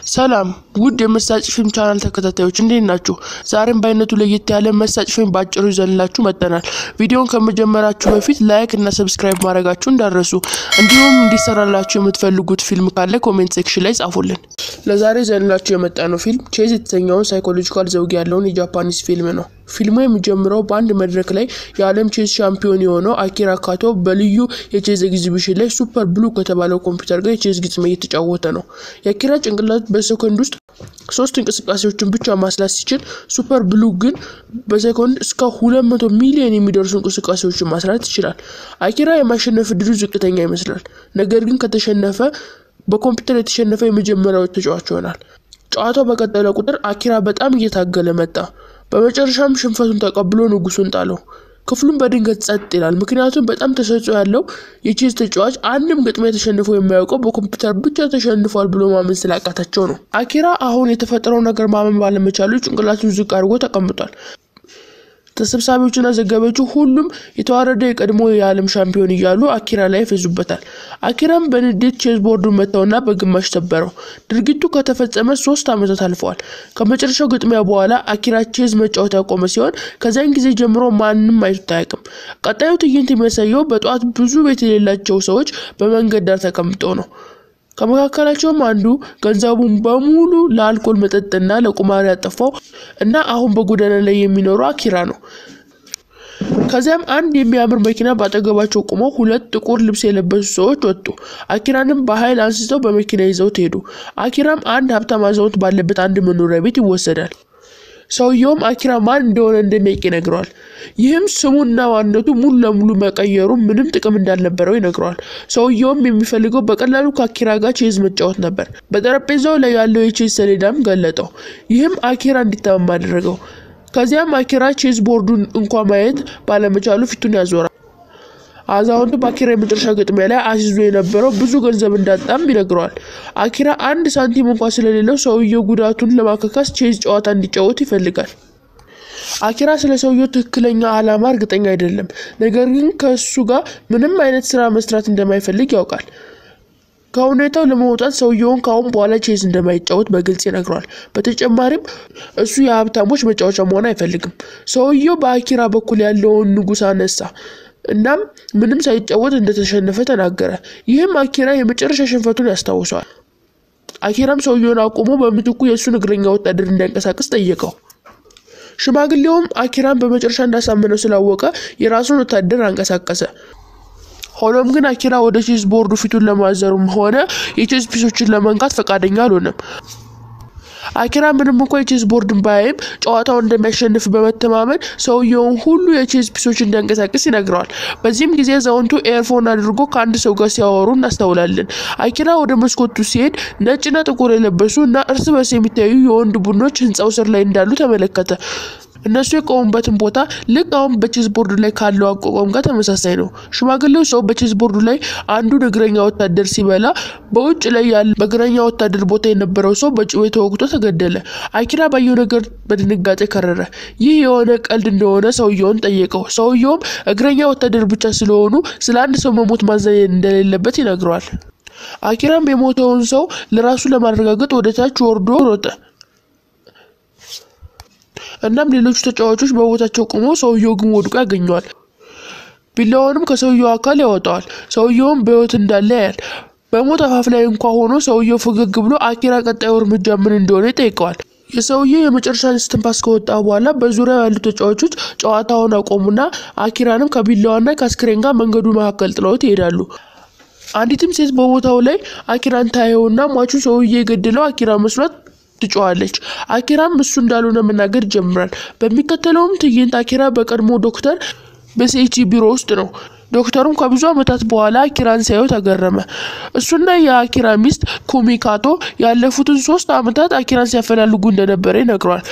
ሰላም ውድ የመሳጭ ፊልም ቻናል ተከታታዮች እንዴት ናችሁ? ዛሬም በአይነቱ ለየት ያለ መሳጭ ፊልም በአጭሩ ይዘንላችሁ መጥተናል። ቪዲዮውን ከመጀመራችሁ በፊት ላይክ እና ሰብስክራይብ ማድረጋችሁ እንዳረሱ፣ እንዲሁም እንዲሰራላችሁ የምትፈልጉት ፊልም ካለ ኮሜንት ሴክሽን ላይ ጻፉልን። ለዛሬ ይዘንላችሁ የመጣ ነው ፊልም ቼዝ የተሰኘውን ሳይኮሎጂካል ዘውግ ያለውን የጃፓኒስ ፊልም ነው። ፊልሙ የሚጀምረው በአንድ መድረክ ላይ የዓለም ቼዝ ሻምፒዮን የሆነው አኪራ ካቶ በልዩ የቼዝ ኤግዚቢሽን ላይ ሱፐር ብሉ ከተባለው ኮምፒውተር ጋር የቼዝ ግጥሚያ እየተጫወተ ነው። የአኪራ ጭንቅላት በሰኮንድ ውስጥ ሶስት እንቅስቃሴዎችን ብቻ ማስላት ሲችል ሱፐር ብሉ ግን በሰኮንድ እስከ ሁለት መቶ ሚሊዮን የሚደርሱ እንቅስቃሴዎችን ማስላት ይችላል። አኪራ የማሸነፍ እድሉ ዝቅተኛ ይመስላል። ነገር ግን ከተሸነፈ በኮምፒውተር የተሸነፈ የመጀመሪያው ተጫዋች ይሆናል። ጨዋታው በቀጠለ ቁጥር አኪራ በጣም እየታገለ መጣ። በመጨረሻም ሽንፈቱን ተቀብሎ ንጉሱን ጣለው። ክፍሉም በድንገት ጸጥ ይላል። ምክንያቱም በጣም ተሰጥኦ ያለው የቼዝ ተጫዋች አንድም ግጥሚያ ተሸንፎ የማያውቀው በኮምፒውተር ብቻ ተሸንፏል ብሎ ማመን ስላቃታቸው ነው። አኪራ አሁን የተፈጠረው ነገር ማመን ባለመቻሉ ጭንቅላቱን ዝቅ አድርጎ ተቀምጧል። ተሰብሳቢዎችና ዘጋቢዎቹ ሁሉም የተዋረደ የቀድሞ የዓለም ሻምፒዮን እያሉ አኪራ ላይ ይፈዙበታል። አኪራም በንዴት ቼዝ ቦርዱን መታውና በግማሽ ሰበረው። ድርጊቱ ከተፈጸመ ሶስት ዓመታት አልፈዋል። ከመጨረሻው ግጥሚያ በኋላ አኪራ ቼዝ መጫወት ያቆመ ሲሆን ከዚያን ጊዜ ጀምሮ ማንም አይቶት አያውቅም። ቀጣዩ ትዕይንት የሚያሳየው በጠዋት ብዙ ቤት የሌላቸው ሰዎች በመንገድ ዳር ተቀምጠው ነው። ከመካከላቸውም አንዱ ገንዘቡን በሙሉ ለአልኮል መጠጥና ለቁማር ያጠፋው እና አሁን በጎዳና ላይ የሚኖረው አኪራ ነው። ከዚያም አንድ የሚያምር መኪና በአጠገባቸው ቆመው ሁለት ጥቁር ልብስ የለበሱ ሰዎች ወጡ። አኪራንም በኃይል አንስተው በመኪና ይዘውት ሄዱ። አኪራም አንድ ሀብታም አዛውንት ባለበት አንድ መኖሪያ ቤት ይወሰዳል። ሰውየውም አኪራ ማን እንደሆነ እንደሚያውቅ ይነግረዋል። ይህም ስሙና ማንነቱ ሙሉ ለሙሉ መቀየሩ ምንም ጥቅም እንዳልነበረው ይነግረዋል። ሰውየውም የሚፈልገው በቀላሉ ከአኪራ ጋር ቼዝ መጫወት ነበር። በጠረጴዛው ላይ ያለው የቼዝ ሰሌዳም ገለጠው። ይህም አኪራ እንዲታመም አደረገው። ከዚያም አኪራ ቼዝ ቦርዱን እንኳ ማየት ባለመቻሉ ፊቱን ያዞራል። አዛውንቱ በአኪራ የመጨረሻ ግጥሚያ ላይ አሲዞ የነበረው ብዙ ገንዘብ እንዳጣም ይነግረዋል። አኪራ አንድ ሳንቲም እንኳ ስለሌለው ሰውየው ጉዳቱን ለማካካስ ቼዝ ጨዋታ እንዲጫወት ይፈልጋል። አኪራ ስለ ሰውየው ትክክለኛ ዓላማ እርግጠኛ አይደለም። ነገር ግን ከእሱ ጋር ምንም አይነት ስራ መስራት እንደማይፈልግ ያውቃል። ከሁኔታው ለመውጣት ሰውየውን ከአሁን በኋላ ቼዝ እንደማይጫወት በግልጽ ይነግረዋል። በተጨማሪም እሱ የሀብታሞች መጫወቻ መሆን አይፈልግም። ሰውየው በአኪራ በኩል ያለውን ንጉሥ አነሳ። እናም ምንም ሳይጫወት እንደተሸነፈ ተናገረ። ይህም አኪራ የመጨረሻ ሽንፈቱን ያስታውሰዋል። አኪራም ሰውየውን አቁሞ በምትኩ የእሱን እግረኛ ወታደር እንዲያንቀሳቅስ ጠየቀው። ሽማግሌውም አኪራን በመጨረሻ እንዳሳመነው ስላወቀ የራሱን ወታደር አንቀሳቀሰ። ሆኖም ግን አኪራ ወደ ቼዝ ቦርዱ ፊቱን ለማዘሩም ሆነ የቼዝ ፒሶችን ለመንካት ፈቃደኛ አልሆነም። አኪራ ምንም እንኳ የቼዝ ቦርድን ባያይም ጨዋታውን እንደሚያሸንፍ በመተማመን ሰውየውን ሁሉ የቼዝ ፒሶች እንዲያንቀሳቅስ ይነግረዋል። በዚህም ጊዜ አዛውንቱ ኤርፎን አድርጎ ከአንድ ሰው ጋር ሲያወሩ እናስተውላለን። አኪራ ወደ መስኮቱ ሲሄድ ነጭና ጥቁር የለበሱ እና እርስ በርስ የሚታዩ የወንድ ቡድኖች ህንፃው ስር ላይ እንዳሉ ተመለከተ። እነሱ የቆሙበትን ቦታ ልክ አሁን በቼዝ ቦርዱ ላይ ካለው አቋቋም ጋር ተመሳሳይ ነው። ሽማግሌው ሰው በቼዝ ቦርዱ ላይ አንዱን እግረኛ ወታደር ሲበላ፣ በውጭ ላይ ያለ በእግረኛ ወታደር ቦታ የነበረው ሰው በጩቤ ተወግቶ ተገደለ። አኪራ ባየው ነገር በድንጋጤ ከረረ። ይህ የሆነ ቀልድ እንደሆነ ሰውየውን ጠየቀው። ሰውየውም እግረኛ ወታደር ብቻ ስለሆኑ ስለ አንድ ሰው መሞት ማዘን እንደሌለበት ይነግረዋል። አኪራም የሞተውን ሰው ለራሱ ለማረጋገጥ ወደ ታች ወርዶ ሮጠ። እናም ሌሎቹ ተጫዋቾች በቦታቸው ቆመው ሰውየው ግን ወድቆ ያገኘዋል። ቢላውንም ከሰውየው አካል ያወጣዋል። ሰውየውም በሕይወት እንዳለ ያያል። በሞት አፋፍ ላይ እንኳ ሆኖ ሰውየው ፈገግ ብሎ አኪራ ቀጣዩ እርምጃ ምን እንደሆነ ይጠይቀዋል። የሰውየው የመጨረሻ እስትንፋስ ከወጣ በኋላ በዙሪያው ያሉ ተጫዋቾች ጨዋታውን አቆሙና አኪራንም ከቢላዋና ከአስክሬን ጋር መንገዱ መካከል ጥለውት ይሄዳሉ። አንዲትም ሴት በቦታው ላይ አኪራን ታየውና ሟቹ ሰውዬ የገደለው አኪራ መስሏት ትጮዋለች። አኪራም እሱ እንዳልሆነ መናገር ይጀምራል። በሚከተለውም ትዕይንት አኪራ በቀድሞ ዶክተር በሴቺ ቢሮ ውስጥ ነው። ዶክተሩም ከብዙ ዓመታት በኋላ አኪራን ሲያዩ ተገረመ። እሱና የአኪራ ሚስት ኩሚካቶ ያለፉትን ሶስት ዓመታት አኪራን ሲያፈላልጉ እንደነበረ ይነግረዋል።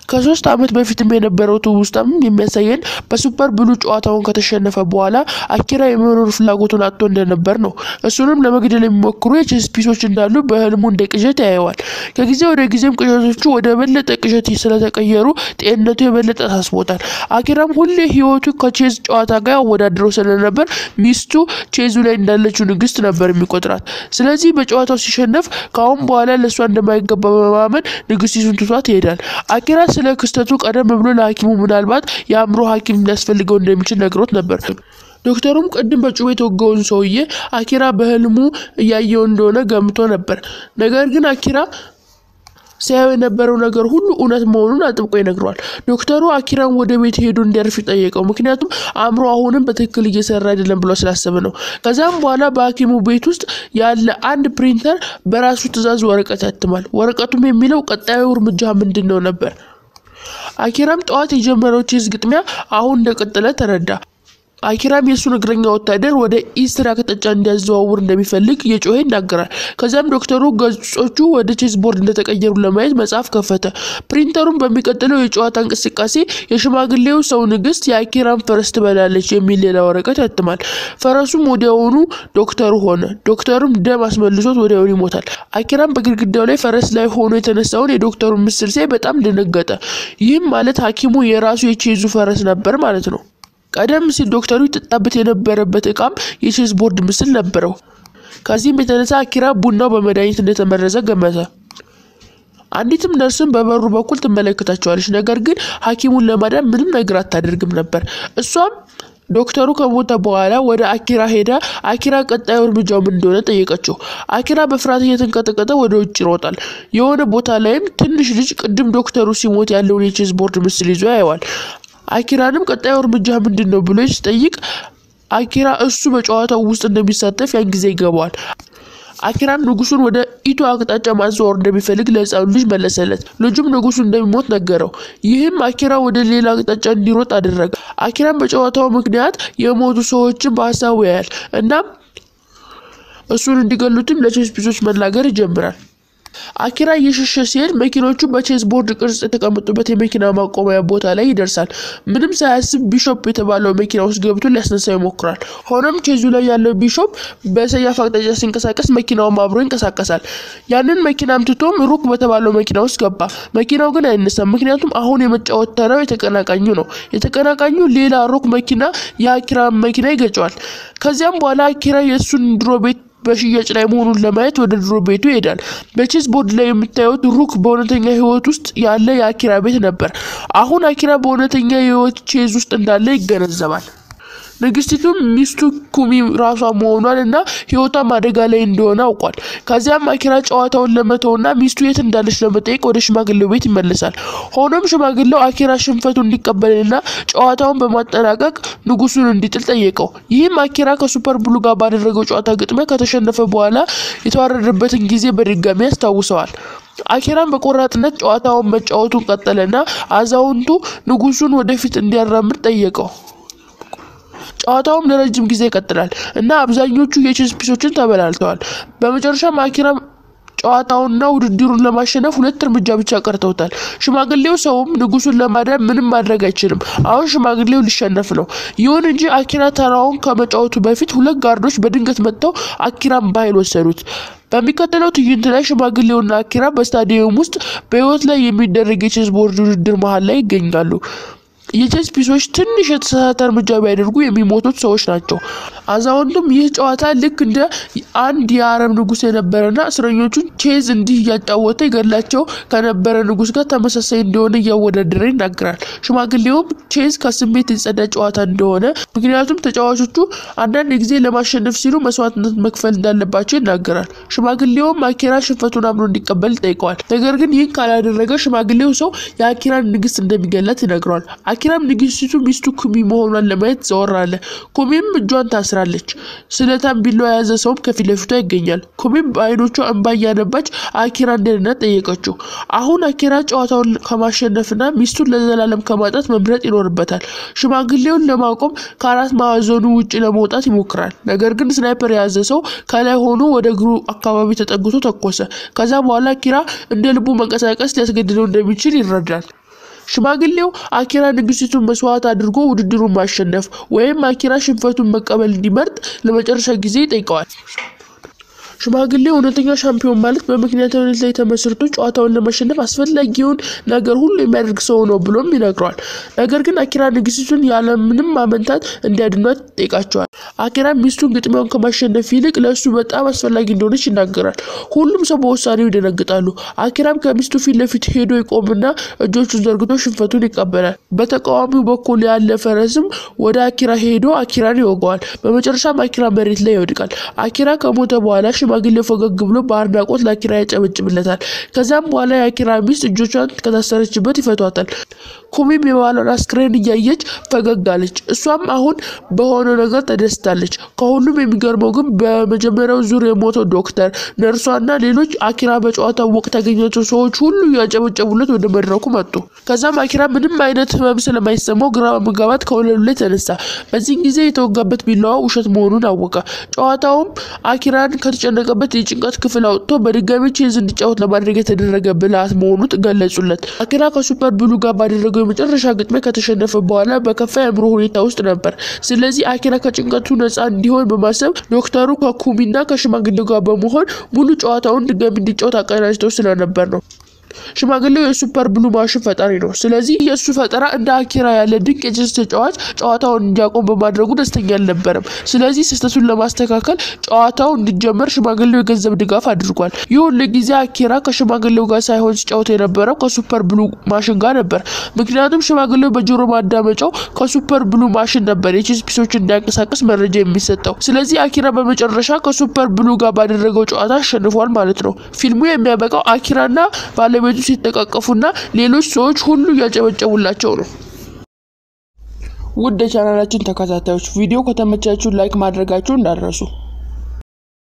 ከሶስት ዓመት በፊትም የነበረው ትውስታም የሚያሳየን በሱፐር ብሉ ጨዋታውን ከተሸነፈ በኋላ አኪራ የመኖር ፍላጎቱን አጥቶ እንደነበር ነው። እሱንም ለመግደል የሚሞክሩ የቼዝ ፒሶች እንዳሉ በህልሙ እንደ ቅዠት ያየዋል። ከጊዜ ወደ ጊዜም ቅዠቶቹ ወደ በለጠ ቅዠት ስለተቀየሩ ጤንነቱ የበለጠ ታስቦታል። አኪራም ሁሌ ህይወቱ ከቼዝ ጨዋታ ጋር ያወዳድረው ስለነበር ሚስቱ ቼዙ ላይ እንዳለችው ንግስት ነበር የሚቆጥራት። ስለዚህ በጨዋታው ሲሸነፍ ከአሁን በኋላ ለእሷ እንደማይገባ በማመን ንግስቲቱን ትቷት ይሄዳል። አኪራ ስለ ክስተቱ ቀደም ብሎ ለሐኪሙ ምናልባት የአእምሮ ሐኪም ሊያስፈልገው እንደሚችል ነግሮት ነበር። ዶክተሩም ቅድም በጩቤ የተወጋውን ሰውዬ አኪራ በህልሙ እያየው እንደሆነ ገምቶ ነበር። ነገር ግን አኪራ ሲያየው የነበረው ነገር ሁሉ እውነት መሆኑን አጥብቆ ይነግረዋል። ዶክተሩ አኪራን ወደ ቤት ሄዶ እንዲያርፍ ጠየቀው። ምክንያቱም አእምሮ አሁንም በትክክል እየሰራ አይደለም ብሎ ስላሰበ ነው። ከዛም በኋላ በሐኪሙ ቤት ውስጥ ያለ አንድ ፕሪንተር በራሱ ትዕዛዝ ወረቀት ያትማል። ወረቀቱም የሚለው ቀጣዩ እርምጃ ምንድን ነው ነበር። አኪራም ጠዋት የጀመረው ቼዝ ግጥሚያ አሁን እንደቀጠለ ተረዳ። አኪራም የእሱን እግረኛ ወታደር ወደ ኢስትራ አቅጣጫ እንዲያዘዋውር እንደሚፈልግ እየጮኸ ይናገራል። ከዚያም ዶክተሩ ገጾቹ ወደ ቼዝ ቦርድ እንደተቀየሩ ለማየት መጽሐፍ ከፈተ። ፕሪንተሩም በሚቀጥለው የጨዋታ እንቅስቃሴ የሽማግሌው ሰው ንግስት የአኪራም ፈረስ ትበላለች የሚል ሌላ ወረቀት ያትማል። ፈረሱም ወዲያውኑ ዶክተሩ ሆነ። ዶክተሩም ደም አስመልሶት ወዲያውኑ ይሞታል። አኪራም በግድግዳው ላይ ፈረስ ላይ ሆኖ የተነሳውን የዶክተሩን ምስል ሲያይ በጣም ደነገጠ። ይህም ማለት ሐኪሙ የራሱ የቼዙ ፈረስ ነበር ማለት ነው። ቀደም ሲል ዶክተሩ ይጠጣበት የነበረበት እቃም የቼዝ ቦርድ ምስል ነበረው። ከዚህም የተነሳ አኪራ ቡናው በመድኃኒት እንደተመረዘ ገመተ። አንዲትም ነርስም በበሩ በኩል ትመለከታቸዋለች። ነገር ግን ሐኪሙን ለማዳን ምንም ነገር አታደርግም ነበር። እሷም ዶክተሩ ከሞተ በኋላ ወደ አኪራ ሄዳ አኪራ ቀጣዩ እርምጃው ምን እንደሆነ ጠየቀችው። አኪራ በፍርሃት እየተንቀጠቀጠ ወደ ውጭ ይሮጣል። የሆነ ቦታ ላይም ትንሽ ልጅ ቅድም ዶክተሩ ሲሞት ያለውን የቼዝ ቦርድ ምስል ይዞ ያየዋል። አኪራንም ቀጣዩ እርምጃ ምንድን ነው ብሎ ሲጠይቅ አኪራ እሱ በጨዋታው ውስጥ እንደሚሳተፍ ያን ጊዜ ይገባዋል። አኪራም ንጉሱን ወደ ኢቶ አቅጣጫ ማዘዋወር እንደሚፈልግ ለህፃኑ ልጅ መለሰለት። ልጁም ንጉሱ እንደሚሞት ነገረው። ይህም አኪራ ወደ ሌላ አቅጣጫ እንዲሮጥ አደረገ። አኪራም በጨዋታው ምክንያት የሞቱ ሰዎችን በሀሳቡ ያያል። እናም እሱን እንዲገሉትም ለቼዝ ፒሶች መናገር ይጀምራል። አኪራ እየሸሸ ሲሄድ መኪኖቹ በቼዝ ቦርድ ቅርጽ የተቀመጡበት የመኪና ማቆሚያ ቦታ ላይ ይደርሳል። ምንም ሳያስብ ቢሾፕ የተባለው መኪና ውስጥ ገብቶ ሊያስነሳው ይሞክራል። ሆኖም ቼዙ ላይ ያለው ቢሾፕ በሰያፍ አቅጣጫ ሲንቀሳቀስ መኪናውም አብሮ ይንቀሳቀሳል። ያንን መኪናም ትቶም ሩክ በተባለው መኪና ውስጥ ገባ። መኪናው ግን አይነሳም። ምክንያቱም አሁን የመጫወት ተራው የተቀናቃኙ ነው። የተቀናቃኙ ሌላ ሩክ መኪና የአኪራ መኪና ይገጨዋል። ከዚያም በኋላ አኪራ የእሱን ድሮ ቤት በሽያጭ ላይ መሆኑን ለማየት ወደ ድሮ ቤቱ ይሄዳል። በቼዝ ቦርድ ላይ የምታዩት ሩክ በእውነተኛ ሕይወት ውስጥ ያለ የአኪራ ቤት ነበር። አሁን አኪራ በእውነተኛ የሕይወት ቼዝ ውስጥ እንዳለ ይገነዘባል። ንግስቲቱም ሚስቱ ኩሚ ራሷ መሆኗን እና ህይወቷም አደጋ ላይ እንደሆነ አውቋል። ከዚያም አኪራ ጨዋታውን ለመተውና ሚስቱ የት እንዳለች ለመጠየቅ ወደ ሽማግሌው ቤት ይመለሳል። ሆኖም ሽማግሌው አኪራ ሽንፈቱ እንዲቀበልና ጨዋታውን በማጠናቀቅ ንጉሱን እንዲጥል ጠየቀው። ይህም አኪራ ከሱፐር ብሉ ጋር ባደረገው ጨዋታ ግጥሚያ ከተሸነፈ በኋላ የተዋረደበትን ጊዜ በድጋሚ ያስታውሰዋል። አኪራም በቆራጥነት ጨዋታውን መጫወቱን ቀጠለና አዛውንቱ ንጉሱን ወደፊት እንዲያራምድ ጠየቀው። ጨዋታውም ለረጅም ጊዜ ይቀጥላል እና አብዛኞቹ የቼዝ ፒሶችን ተበላልተዋል። በመጨረሻም አኪራ ጨዋታውንና ውድድሩን ለማሸነፍ ሁለት እርምጃ ብቻ ቀርተውታል። ሽማግሌው ሰውም ንጉሱን ለማዳን ምንም ማድረግ አይችልም። አሁን ሽማግሌው ሊሸነፍ ነው። ይሁን እንጂ አኪራ ተራውን ከመጫወቱ በፊት ሁለት ጋርዶች በድንገት መጥተው አኪራን በኃይል ወሰዱት። በሚቀጥለው ትዕይንት ላይ ሽማግሌውና አኪራ በስታዲየም ውስጥ በህይወት ላይ የሚደረግ የቼዝ ቦርድ ውድድር መሀል ላይ ይገኛሉ። የቼዝ ፒሶች ትንሽ የተሳሳተ እርምጃ ቢያደርጉ የሚሞቱት ሰዎች ናቸው። አዛውንቱም ይህ ጨዋታ ልክ እንደ አንድ የአረብ ንጉስ የነበረና እስረኞቹን ቼዝ እንዲህ እያጫወተ ይገድላቸው ከነበረ ንጉስ ጋር ተመሳሳይ እንደሆነ እያወዳደረ ይናገራል። ሽማግሌውም ቼዝ ከስሜት የጸዳ ጨዋታ እንደሆነ፣ ምክንያቱም ተጫዋቾቹ አንዳንድ ጊዜ ለማሸነፍ ሲሉ መስዋዕትነት መክፈል እንዳለባቸው ይናገራል። ሽማግሌውም አኪራ ሽንፈቱን አምኖ እንዲቀበል ይጠይቀዋል። ነገር ግን ይህን ካላደረገ ሽማግሌው ሰው የአኪራን ንግስት እንደሚገላት ይነግረዋል። አኪራም ንግስቲቱ ሚስቱ ኩሚ መሆኗን ለማየት ዘወር አለ። ኩሚም እጇን ታስራለች። ስለታም ቢላዋ የያዘ ሰውም ከፊት ለፊቷ ይገኛል። ኩሚም በአይኖቿ እንባ እያነባች አኪራን ደህንነት ጠየቀችው። አሁን አኪራ ጨዋታውን ከማሸነፍና ሚስቱን ለዘላለም ከማጣት መምረጥ ይኖርበታል። ሽማግሌውን ለማቆም ከአራት ማዕዘኑ ውጭ ለመውጣት ይሞክራል። ነገር ግን ስናይፐር የያዘ ሰው ከላይ ሆኖ ወደ እግሩ አካባቢ ተጠግቶ ተኮሰ። ከዛ በኋላ አኪራ እንደ ልቡ መንቀሳቀስ ሊያስገድደው እንደሚችል ይረዳል። ሽማግሌው አኪራ ንግስቱን መስዋዕት አድርጎ ውድድሩን ማሸነፍ ወይም አኪራ ሽንፈቱን መቀበል እንዲመርጥ ለመጨረሻ ጊዜ ይጠይቀዋል። ሽማግሌው እውነተኛ ሻምፒዮን ማለት በምክንያታዊነት ላይ ተመስርቶ ጨዋታውን ለማሸነፍ አስፈላጊውን ነገር ሁሉ የሚያደርግ ሰው ነው ብሎም ይነግረዋል። ነገር ግን አኪራ ንግስቱን ያለምንም ማመንታት እንዲያድኗት ይጠይቃቸዋል። አኪራ ሚስቱን ግጥሚያውን ከማሸነፍ ይልቅ ለእሱ በጣም አስፈላጊ እንደሆነች ይናገራል። ሁሉም ሰው በውሳኔው ይደነግጣሉ። አኪራም ከሚስቱ ፊት ለፊት ሄዶ ይቆምና እጆቹን ዘርግቶ ሽንፈቱን ይቀበላል። በተቃዋሚው በኩል ያለ ፈረስም ወደ አኪራ ሄዶ አኪራን ይወገዋል። በመጨረሻም አኪራ መሬት ላይ ይወድቃል። አኪራ ከሞተ በኋላ ሽማግሌው ፈገግ ብሎ በአድናቆት ለአኪራ ያጨበጭብለታል። ከዚያም በኋላ የአኪራ ሚስት እጆቿን ከታሰረችበት ይፈቷታል። ኩሚም የባሏን አስክሬን እያየች ፈገግ አለች። እሷም አሁን በሆነው ነገር ተደስታለች። ከሁሉም የሚገርመው ግን በመጀመሪያው ዙር የሞተው ዶክተር፣ ነርሷና ሌሎች አኪራ በጨዋታው ወቅት ያገኛቸው ሰዎች ሁሉ እያጨበጨቡለት ወደ መድረኩ መጡ። ከዛም አኪራ ምንም አይነት ህመም ስለማይሰማው ግራ መጋባት ከወለሉ ላይ ተነሳ። በዚህን ጊዜ የተወጋበት ቢላዋ ውሸት መሆኑን አወቀ። ጨዋታውም አኪራን ከተጨነቀበት የጭንቀት ክፍል አውጥቶ በድጋሚ ቼዝ እንዲጫወት ለማድረግ የተደረገ ብልሃት መሆኑ ገለጹለት። አኪራ ከሱፐር ብሉ ጋር ባደረገው የመጨረሻ ግጥሚያ ከተሸነፈ በኋላ በከፋ የአእምሮ ሁኔታ ውስጥ ነበር። ስለዚህ አኪራ ከጭንቀቱ ነፃ እንዲሆን በማሰብ ዶክተሩ ከኩሚና ከሽማግሌው ጋር በመሆን ሙሉ ጨዋታውን ድጋሚ እንዲጫወት አቀናጅተው ስለነበር ነው። ሽማግሌው የሱፐር ብሉ ማሽን ፈጣሪ ነው። ስለዚህ የእሱ ፈጠራ እንደ አኪራ ያለ ድንቅ የቼዝ ተጫዋች ጨዋታውን እንዲያቆም በማድረጉ ደስተኛ አልነበረም። ስለዚህ ስህተቱን ለማስተካከል ጨዋታው እንዲጀመር ሽማግሌው የገንዘብ ድጋፍ አድርጓል። ይሁን ለጊዜ አኪራ ከሽማግሌው ጋር ሳይሆን ሲጫወት የነበረው ከሱፐር ብሉ ማሽን ጋር ነበር። ምክንያቱም ሽማግሌው በጆሮ ማዳመጫው ከሱፐር ብሉ ማሽን ነበር የቼዝ ፒሶችን እንዲያንቀሳቀስ መረጃ የሚሰጠው። ስለዚህ አኪራ በመጨረሻ ከሱፐር ብሉ ጋር ባደረገው ጨዋታ አሸንፏል ማለት ነው። ፊልሙ የሚያበቃው አኪራና ባለቤቱ ሲተቃቀፉና ሌሎች ሰዎች ሁሉ እያጨበጨቡላቸው ነው። ውድ የቻናላችን ተከታታዮች ቪዲዮ ከተመቻችሁ ላይክ ማድረጋችሁ እንዳትረሱ።